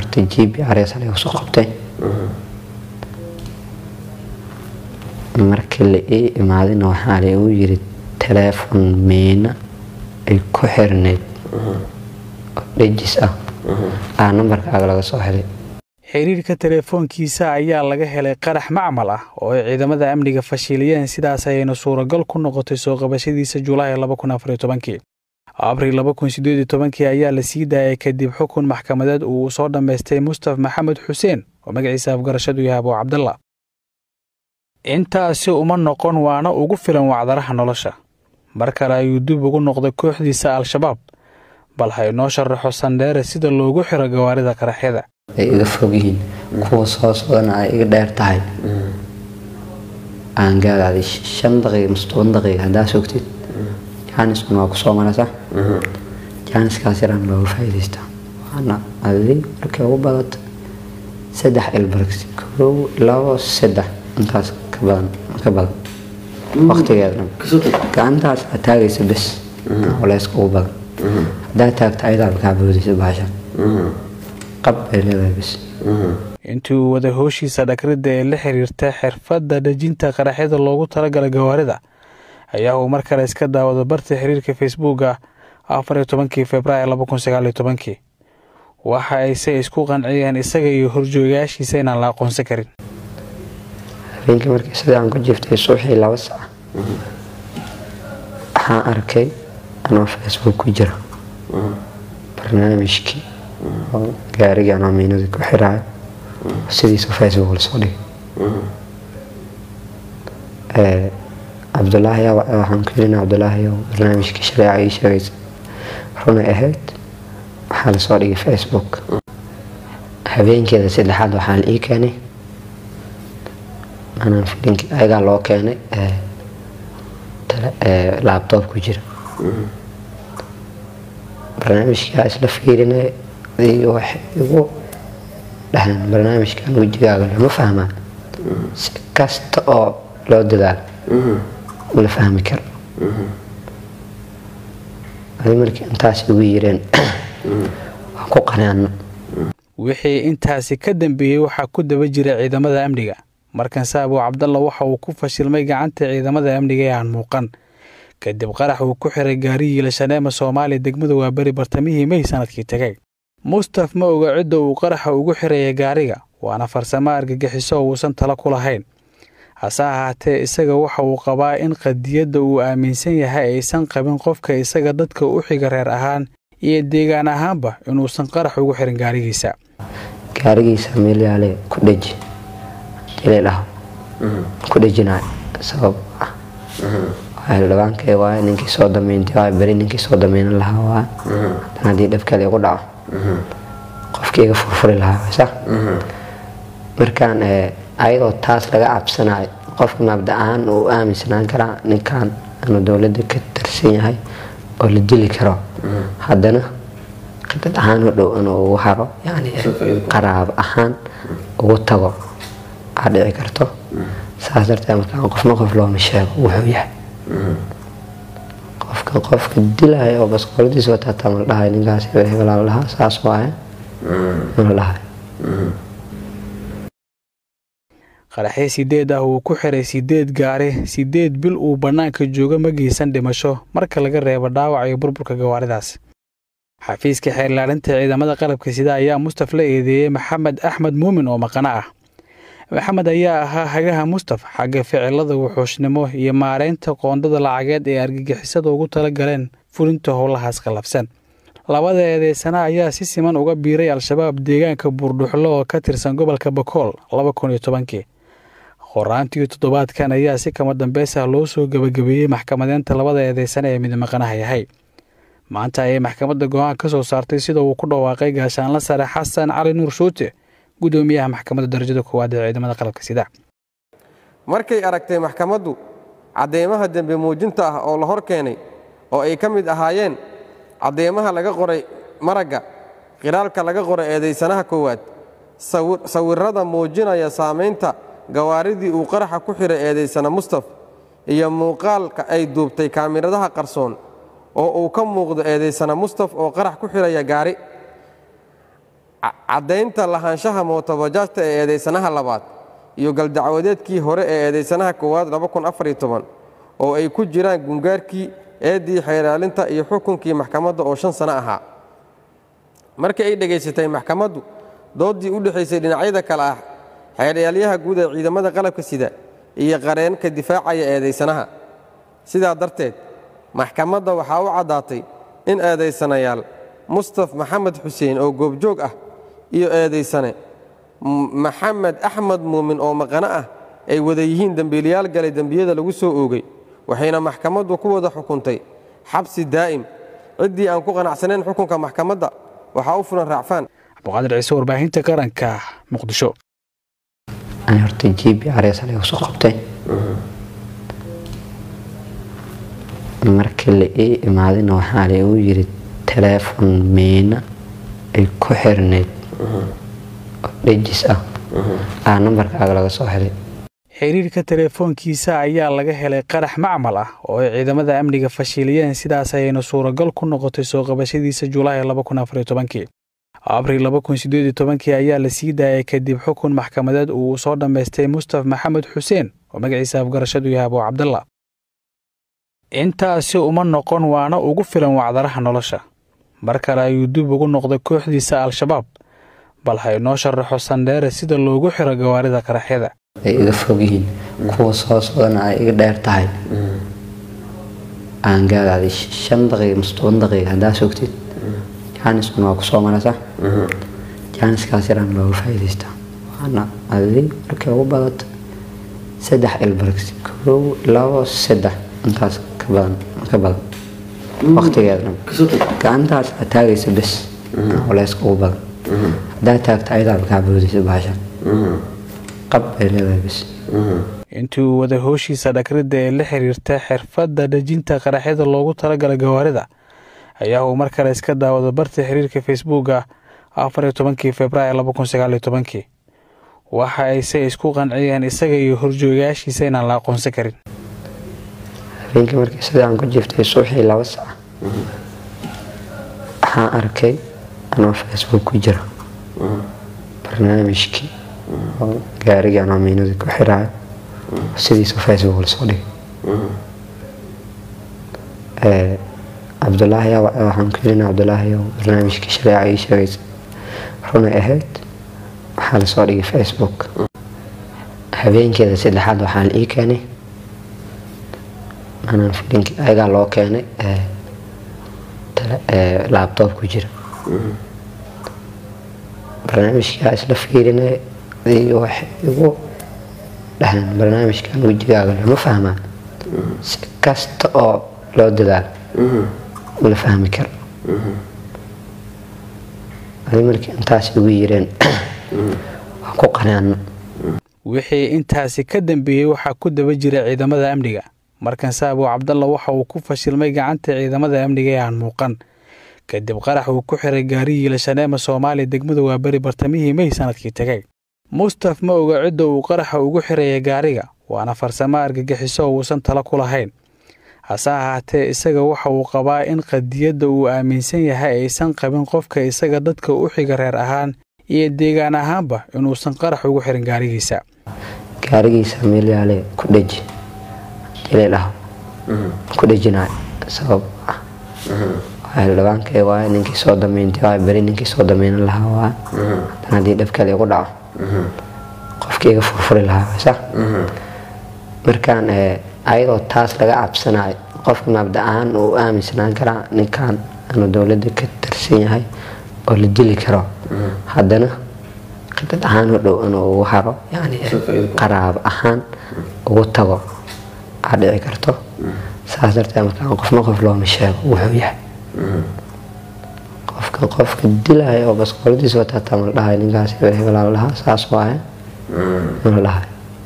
horta g b rs laga soo qabtay markii la ii imaadina waxaa laigu yiri teleefon miina ay ku xirnayd oo dhejis ah aa nambarkaaga laga soo helay xiriirka teleefoonkiisa ayaa laga helay qarax macmal ah oo ay ciidamada amniga fashiliyeen sidaas ayayna suuragal ku noqotay soo qabashadiisa julaay abril ayaa la sii daayay kadib xukun maxkamadeed uu soo dhammaystay mustaf maxamed xuseen oo magaciisa afgarashadu yahay abuu cabdalla intaasi uma noqon waana ugu filan wacdaraha nolosha mar kale ayuu dib ugu noqday kooxdiisa al-shabaab bal ha inoo sharaxo sandheere sida loogu xiro gawaarida qaraxyada ay iga fog yihiin kuwa soo socdana ay iga dheer tahay aan gaadaaday shan daqiiqa mise toban daqiiqa haddaa sogtid jaaniskan waa kusoo maraysa jaaniskaas yaraan looga faa'iidaystaa waana adi markay ugu badato saddex ilbargs kow labo saddex intaas ka badan ka badan waqtigeedna gacantaas aad taagaysa bes culeyska ugu badan haddaa taagta ayadaaba kaa boodaysa baashan qab bay leedahay bes intii uu wada hooshiisa dhagridda ee la xiriirta xirfadda dhejinta qaraxyada loogu talagalay gawaarida ayaa uu mar kale iska daawado barta xiriirka facebooka afariyo tobankii februaar laba kun sagaaliyo tobankii waxa ayse isku qanciyeen isaga iyo horjoogayaashiisa inaan la aqoonsan karin habeenkii markii sida aan ku jiftay suuxii laba sac waxaan arkay anoo facebook ku jira barnaamijkii oo gaarigii anoo miinada ku xiraayo sidiisa facebook lasoo dhigay cabdulaahi waxaan ku yirina cabdulaahi barnaamijkii shareeca ii sheegaysa runay ahayd waxaa lasoo dhigay facebook habeenkeeda saddexaad waxaa la ii keenay anaan filinki ayagaa loo keenay laabtoob ku jira barnaamijkaa isla fiirinay waxay igu dhaheen barnaamijkan wejigaaga lama fahmaan si kasta oo loo dadaalo la fahmi karo adi markii intaas igu yireen waan ku qanaano wixii intaasi ka dambeeyey waxaa ku daba jira ciidamada amniga markanse abuu cabdalla waxa uu ku fashilmay gacanta ciidamada amniga ee aan muuqan kadib qarax uu ku xiray gaariyiila shaneema soomaaliya degmada waaberi bartamihii mey sanadkii tegay mustaf ma oga cidda uu qaraxa ugu xiraya gaariga waana farsamo argagixiso uusan tala ku lahayn hase ahaatee isaga waxa uu qabaa in qadiyadda uu aaminsan yahay aysan qabin qofka isaga dadka u xiga reer ahaan iyo deegaan ahaanba inuusan qarax ugu xirin gaarigiisa gaarigiisa meelyaale ku dheji hadii la dhaho ku dhejinayo sabab ah xildhibaankay waay ninkii soo dameynti waay beri ninkii soo dameynan lahaa waay haddana haddii dhibkale igu dhaco qofkii iga furfuri lahaa waysa markaan ayadoo taas laga cabsanayo qofka mabda ahaan uu aaminsanaan karaa ninkan inuu dowladda ka tirsan yahay oo la dili karo haddana qidad ahaan u dhow inuu ugu haro yani qaraabo ahaan ugu tago aa dhici karto saas darteed markaan qofna qof looma sheego wuxuu yahay qofka qofka dilaya oo baskooladiisa wataataa mala dhahay ninkaas hebelaa la dhahaa saas waaye mala dhahay qaraxyo sideed ah uu ku xiray sideed gaari sideed bil uu bannaanka jooga ma geysan dhimasho marka laga reebo dhaawac iyo burburka gawaaridaas xafiiska xeerlaalinta ciidamada qalabka sida ayaa mustaf la eedeeyey maxamed axmed muumin oo maqano ah maxamed ayaa ahaa hagaha mustaf xagga ficilada wuxuushnimo iyo maareynta qoondada lacageed ee argagixisada ugu tala galeen fulinta howlahaas qallafsan labada eedeysana ayaa si siman uga biiray al-shabaab deegaanka buurdhuxlo oo ka tirsan gobolka bakool laba kun iyo tobankii qoraantii toddobaadkan ayaa si kama dambeysah loo soo gebagabeeyey maxkamadeynta labada eedeysana ee midmaqanaha yahay maanta ayay maxkamadda go-aan ka soo saartay sida uu ku dhawaaqay gaashaanla sare xasan cali nuur shuute gudoomiyaha maxkamadda darajada koowaad ee ciidamada qalabka sida markay aragtay maxkamaddu cadeymaha dembe muujinta ah oo la hor keenay oo ay ka mid ahaayeen cadeymaha laga qoray maragga qiraalka laga qoray eedaysanaha koowaad sawirrada muujinaya saamaynta gawaaridii uu qaraxa ku xiray eedaysana mustaf iyo muuqaalka ay duubtay kaamiradaha qarsoon oo uu ka muuqdo eedaysana mustaf oo qarax ku xiraya gaari caddaynta lahaanshaha mootobajaajta ee eedaysanaha labaad iyo galdacwadeedkii hore ee eedaysanaha koowaad oo ay ku jiraan gungaarkii eeddii xeeraalinta iyo xukunkii maxkamadda oo shan sano ahaa markii ay dhegaysatay maxkamaddu dooddii u dhexaysay dhinacyada kale ah xeeryaalayaha guud ee ciidamada qalabka sida iyo qareenka difaacaya eedaysanaha sidaa darteed maxkamadda waxaa u caddaatay in eedaysanayaal mustaf maxamed xuseen oo goobjoog ah iyo eedaysane maxamed axmed muumin oo maqano ah ay wada yihiin dembiilayaal galay dembiyada lagu soo oogay waxayna maxkamaddu ku wada xukuntay xabsi daa'im ciddii aan ku qanacsanayn xukunka maxkamadda waxaa u fulan raacfaan cabduqaadir ciise warbaahinta qaranka muqdisho ani horta jibi areesale usoo qabtay markii la ii imaadina waxaa la igu yiri teleefon miina ay ku xirneyd oo dhejis ah aa nambarkaaga laga soo helay xiriirka teleefoonkiisa ayaa laga helay qarax macmal ah oo ay ciidamada amniga fashiliyeen sidaas ayayna suuragal ku noqotay soo qabashadiisa julaay abril ayaa la sii daayay kadib xukun maxkamadeed uu soo dhammaystay mustaf maxamed xuseen oo magaciisa afgarashadu yahay abuu cabdalla intaasi uma noqon waana ugu filan wacdaraha nolosha mar kale ayuu dib ugu noqday kooxdiisa al-shabaab bal ha inoo sharaxo sandheere sida loogu xiro gawaarida qaraxyada ay iga fog yihiin kuwa soo socdana ay iga dheer tahay aan gaadaaday shan daqiiqa mise toban daqiiqa haddaa sogtid jaaniskan waa kusoo marasa jaaniskaas yaraan looga faa'iidaystaa waana adi markay ugu badato saddex ilbargs kow labo saddex intaas ka badan ka badan waqtigeedna gacantaas aad taagaysa bes culeyska ugu badan haddaa taagta ayadaaba kaa boodaysa baashan qab bay leedahay bes intii uu wada hooshiisa dhagridda ee la xiriirta xirfadda dhejinta qaraxyada loogu talagalay gawaarida ayaa uu mar kale iska daawado barta xiriirka facebooka afariyo tobankii februaar labakun sagaaliyo tobankii waxa ayse isku qanciyeen isaga iyo horjoogayaashiisa inaan la aqoonsan karin habeenkii markii sida aan ku jiftay suuxii laba sac waxaan arkay anoo facebook ku jira barnaamijkii oo gaarigii anoo miinadii ku xiraayo sidiisa facebook lasoo dhigay cabdulaahi waxaan ku yirina cabdulaahi barnaamijkii shareeca ii sheegaysa runay ahayd waxaa lasoo dhigay facebook habeenkeeda saddexaad waxaa la ii keenay anaan filinkii ayagaa loo keenay laabtoob ku jira barnaamijkaa isla fiirinay waxay igu dhaheen barnaamijkan wejigaaga lama fahmaa si kasta oo loo dadaalo la fahmi karo adi markii intaas igu yireen waan ku qanaano wixii intaasi ka dambeeyey waxaa ku daba jira ciidamada amniga markanse abuu cabdalla waxa uu ku fashilmay gacanta ciidamada amniga ee aan muuqan kadib qarax uu ku xiray gaarigii lashaneema soomaaliya degmada waaberi bartamihii mey sanadkii tegay mustaf ma oga cidda uu qaraxa ugu xiraya gaariga waana farsamo argagixiso oo uusan talo ku lahayn hase ahaatee isaga waxa uu qabaa in qadiyadda uu aaminsan yahay aysan qabin qofka isaga dadka u xiga reer ahaan iyo deegaan ahaanba inuusan qarax ugu xirin gaarigiisa gaarigiisa meelyaale ku dheji hadii la dhaho ku dhejinayo sabab ah xildhibaankay waay ninkii soo damaynta waay beri ninkii soo dameynan lahaa waay haddana haddii dhibkale igu dhaco qofkii iga furfuri lahaa sa markaan ayadoo taas laga cabsanayo qofka mabda ahaan uu aaminsanaan karaa ninkan inuu dowladda ka tirsan yahay oo la dili karo haddana khidad ahaan u dhow inuu ugu haro yani qaraabo ahaan ugu tago aa dhici karto saas darteed markaan qofna qof looma sheego wuxuu yahay qofka qofka dilaya oo baskooladiisa wataataa mala dhahayo ninkaas hebel hebelaa la dhahaa saas waaye mala dhahayo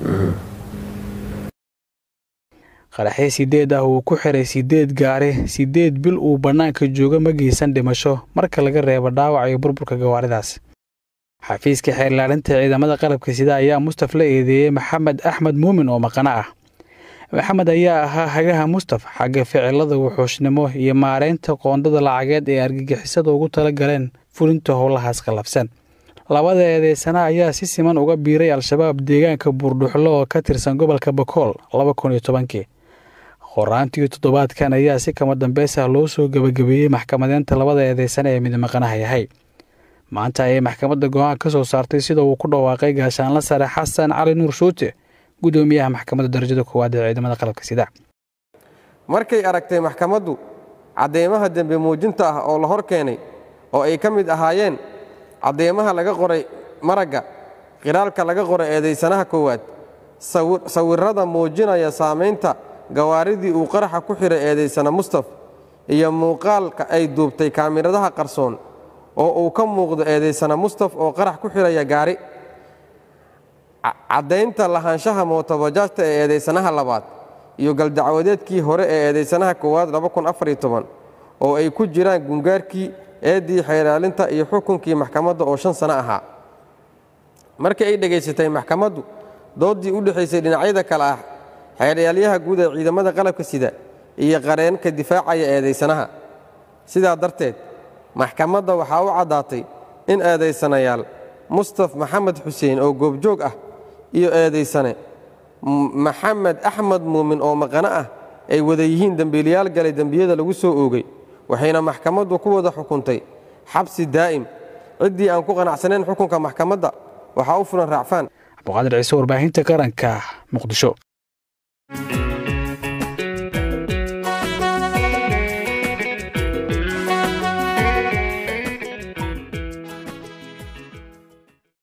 qaraxyo sideed ah uu ku xiray sideed gaari sideed bil uu bannaanka jooga ma geysan dhimasho marka laga reebo dhaawac iyo burburka gawaaridaas xafiiska xeerlaalinta ciidamada qalabka sida ayaa mustaf la eedeeyey maxamed axmed muumin oo maqano ah maxamed ayaa ahaa hagaha mustaf xagga ficilada wuxuushnimo iyo maareynta qoondada lacageed ee argagixisada ugu tala galeen fulinta howlahaas qallafsan labada eedeysana ayaa si siman uga biiray al-shabaab deegaanka buurdhuxlo oo ka tirsan gobolka bakool laba kun iyo tobankii qoraantii toddobaadkan ayaa si kama dambeys ah loo soo gebagabeeyey maxkamadeynta labada eedeysana ee midmaqanaha yahay maanta ayay maxkamadda go-aan ka soo saartay sida uu ku dhawaaqay gaashaanla sare xasan cali nuur shuute gudoomiyaha maxkamadda darajada koowaad ee ciidamada qalabka sida markay aragtay maxkamaddu cadeymaha dembe muujinta ah oo la hor keenay oo ay ka mid ahaayeen cadeymaha laga qoray maragga qiraalka laga qoray eedaysanaha koowaad sawirrada muujinaya saamaynta gawaaridii uu qaraxa ku xidhay eedaysana mustaf iyo muuqaalka ay duubtay kaamiradaha qarsoon oo uu ka muuqdo eedaysana mustaf oo qarax ku xidhaya gaari caddaynta lahaanshaha mootobajaajta ee eedaysanaha labaad iyo galdacwadeedkii hore ee eedaysanaha koowaad oo ay ku jiraan gungaarkii eeddii xeeraalinta iyo xukunkii maxkamadda oo shan sano ahaa markii ay dhegaysatay maxkamaddu dooddii u dhexaysay dhinacyada kale ah xeeryaalayaha guud ee ciidamada qalabka sida iyo qareenka difaacaya eedaysanaha sidaa darteed maxkamadda waxaa u caddaatay in eedaysanayaal mustaf maxamed xuseen oo goobjoog ah iyo eedaysane maxamed axmed muumin oo maqano ah ay wada yihiin dembiilayaal galay dembiyada lagu soo oogay waxayna maxkamaddu ku wada xukuntay xabsi daa'im ciddii aan ku qanacsanayn xukunka maxkamadda waxaa u fulan raacfaan cabduqaadir ciise warbaahinta qaranka muqdisho